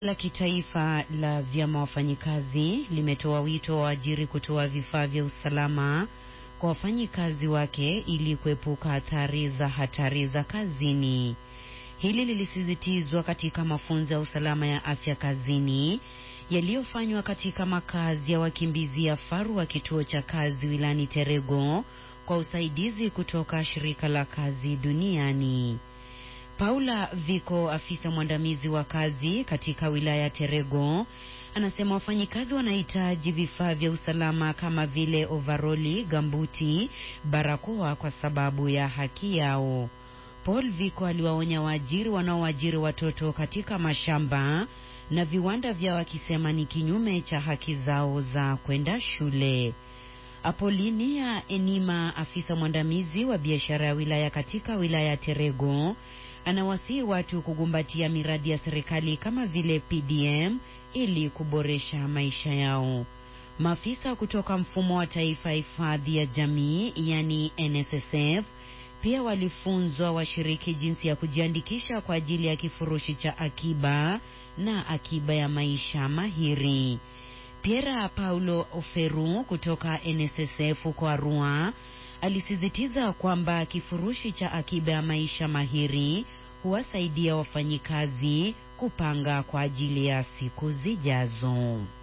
la kitaifa la vyama wafanyikazi limetoa wito wa waajiri kutoa vifaa vya usalama kwa wafanyikazi wake ili kuepuka athari za hatari za kazini. Hili lilisisitizwa katika mafunzo ya usalama ya afya kazini yaliyofanywa katika makazi ya wakimbizi ya Faru wa kituo cha kazi wilani Terego kwa usaidizi kutoka shirika la kazi duniani. Paula Viko, afisa mwandamizi wa kazi katika wilaya Terego, anasema wafanyikazi wanahitaji vifaa vya usalama kama vile ovaroli, gambuti, barakoa kwa sababu ya haki yao. Paul Viko aliwaonya waajiri wanaoajiri watoto katika mashamba na viwanda vyao akisema ni kinyume cha haki zao za kwenda shule. Apolinia Enima, afisa mwandamizi wa biashara ya wilaya katika wilaya ya Terego, anawasihi watu kugumbatia miradi ya serikali kama vile PDM ili kuboresha maisha yao. Maafisa kutoka mfumo wa taifa ya hifadhi ya jamii yani NSSF pia walifunzwa washiriki jinsi ya kujiandikisha kwa ajili ya kifurushi cha akiba na akiba ya maisha mahiri. Piera Paulo Oferu kutoka NSSF kwa Arua alisisitiza kwamba kifurushi cha akiba ya maisha mahiri huwasaidia wafanyikazi kupanga kwa ajili ya siku zijazo.